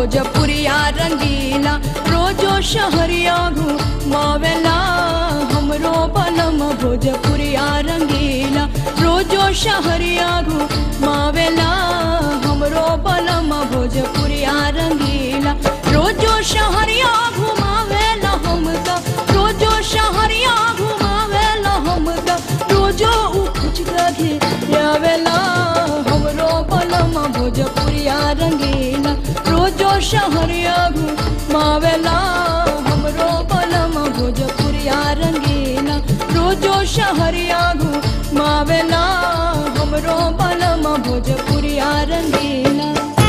भोजपुरिया रंगीला रोजो शहरिया घुमावेला हमरो बलम भोजपुरिया रंगीला रोजो शहरिया घुमावेला हमरो बलम भोजपुरिया रंगीला रोजो शहरिया घुमावेला हमका रोजो शहरिया घुमावेला हमका रोजो उखुच गधे यावेला हमरो बलम भोजपुरिया रंगीला रोजो शहरिया घुमावेला हमरो बलम भोजपुरिया रंगीला रोजो शहरिया घुमावेला हमरो बलम भोजपुरिया रंगीला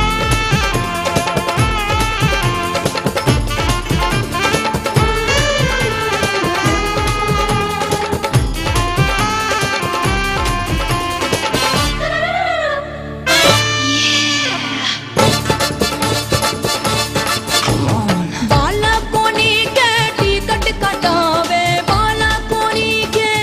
बाला कोनी के टिकट कटावे बाला कोनी के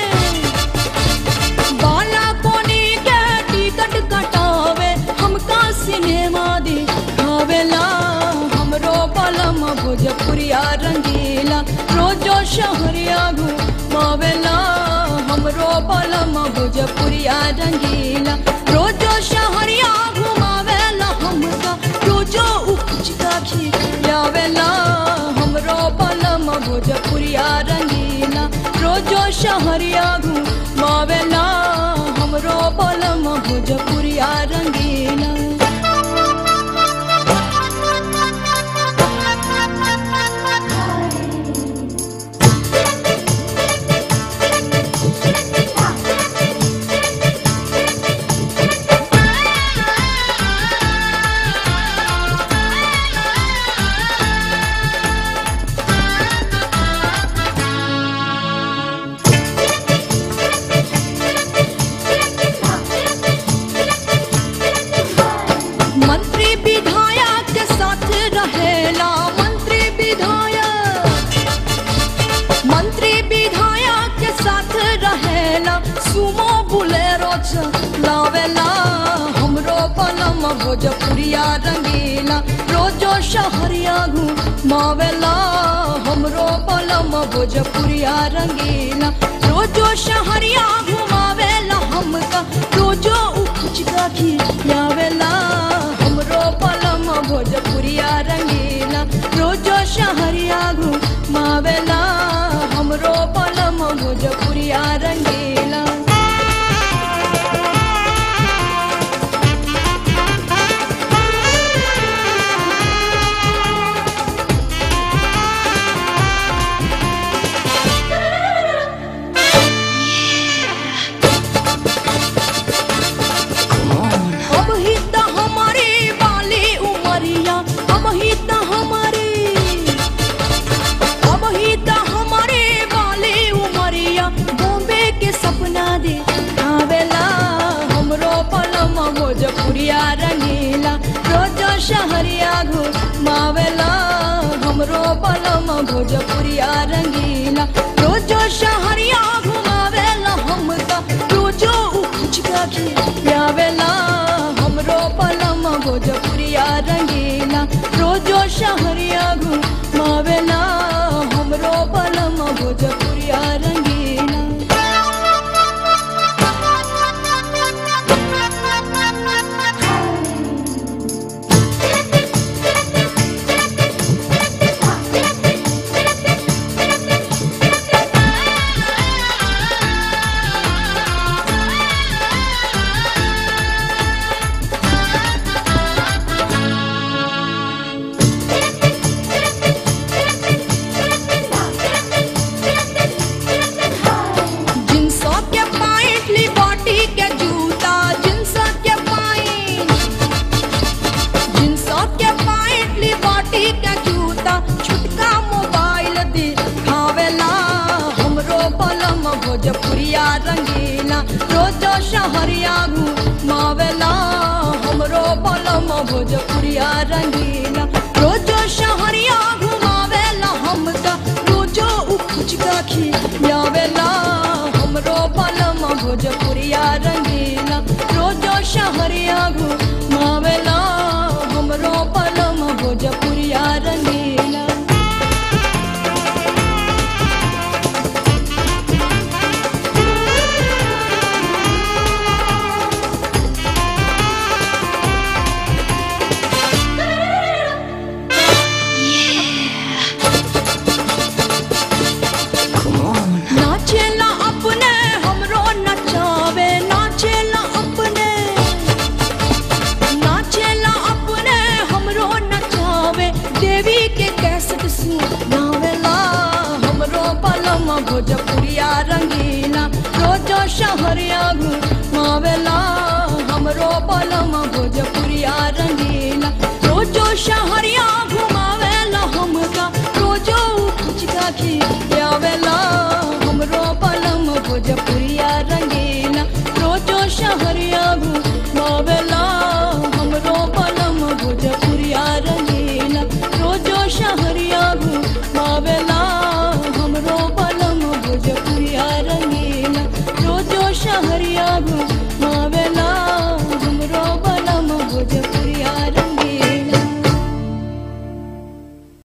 बाला कोनी के टिकट कटावे हमका सिनेमा दिखावेला हमरो बलम भोजपुरिया रंगीला रोजो शहरिया घुमावेला हमरो बलम भोजपुरिया रंगीला रोजो शहरिया घुमावेला हमका रोजो उपचिका खियावेला हमरो बलम भोजपुरिया रंगीला रोजो शहरिया घुमावेला हमरो बलम भोजपुरिया रंगीला मंत्री विधायक के साथ रहेला मंत्री विधायक मंत्री विधायक के साथ रहेला सुमो बुलेरो लावेला हमरो बलम भोजपुरिया रंगीला रोजो शहरिया घुमावेला हमरो बलम भोजपुरिया रंगीला रोजो शहरिया घुमावेला हमका रोजो उखुचका खियावेला हमरो बलम भोजपुरिया रंगीला रोजो शहरिया घुमावेला हमरो बलम भोजपुरिया रंगीला अब ही त हमारी वाली उमरिया अब ही त हमारी अब ही त हमारी वाली उमरिया बॉम्बे के सपना दे आवेला हमरो पलम भोजपुरिया रंगीला रोज शहरिया घुमावेला हमरो पलम भोजपुरिया रंगीला रोज शहरिया घुमावेला हमका रोजो उखुचका खियावेला हमरो पलम भोजपुरिया रंगीला रोजो शहरिया घुमावेला हमरो पलम भोजपुरिया रंगीला जिनसो के पाइट लिबर्टी के जूता जिनसो के पाइट जिनसो के पाइट लिबर्टी के जूता छुटका मोबाइल दिखावेला हमरो बलम भोजपुरिया रंगीला रोजो शहरिया घुमावेला हमरो बलम भोजपुरिया रंगीला रोजो शहरिया घुमावेला हमका रोजो उखुचका खियावेला हमरो बलम भोजपुरिया रंगीला रोजो शहरिया घुमावेला हमरो पलम भोजपुरी शहरिया घुमावेला हमरो बलम भोजपुरिया रंगीला रोजो शहरिया